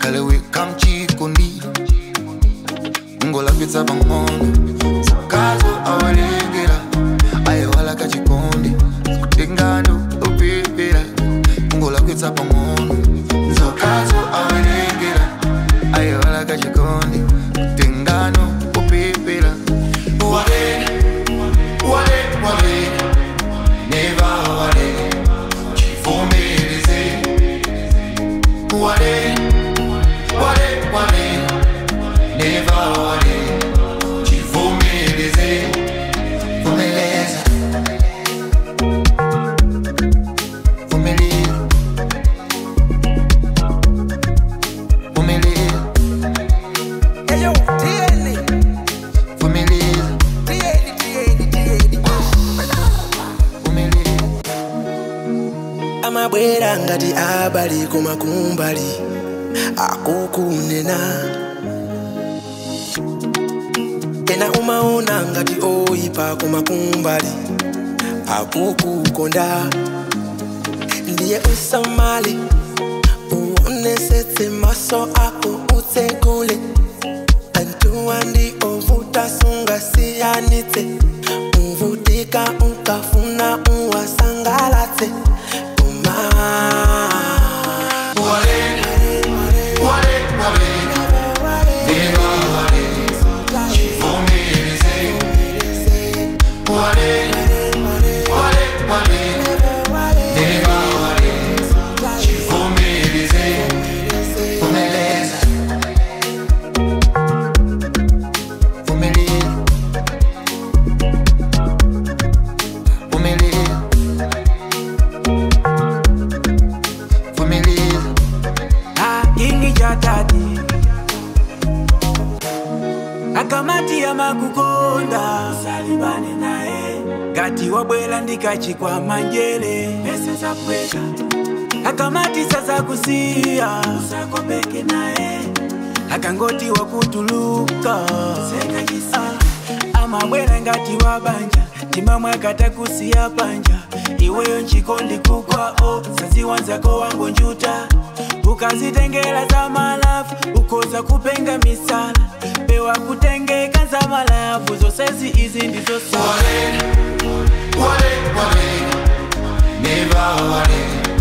kale weka mchikondi ngolapitsa pang'ono sakazo awalengera ayewala kachikondi kutengano upipira ngolapitsa pang'ono nzokazo awalengera ayewala kachikondi kutengano upipira wale wale wale neva wale chivomereze wale wale wale neva wale chivomereze vumeleza vumilia vumilia Eyo, tieni, vumilia tieni, tieni, tieni. vumilia amabwera ngati abali kumakumbali akukunena ena umaona ngati oyipa kumakumbali akukukonda ndiye usamali uonesetse maso ako utsekule antuwa ndi ovuta sungasiyanitse uvutika ukafuna uwasangalatse uma wale wale wale neva wale chivomereze wale wale wale neva wale chivomereze vumeleza vumilia vumilia vumilia ingi cha tati akamati ya makukonda salibane naye ngati wabwela ndikachikwa manjele pesa za pweka akamati sasa kusiya usakopeke naye akangoti wakutuluka Ah, amabwela ngati wabanja timamwe akatakusiya panja iweyo nchikondi kukwao saziwanzako wangu njuta ukazitengela za malafu ukoza kupenga misala pewa kutengeka za malafu zosezi izi ndizo sala wale wale wale neva wale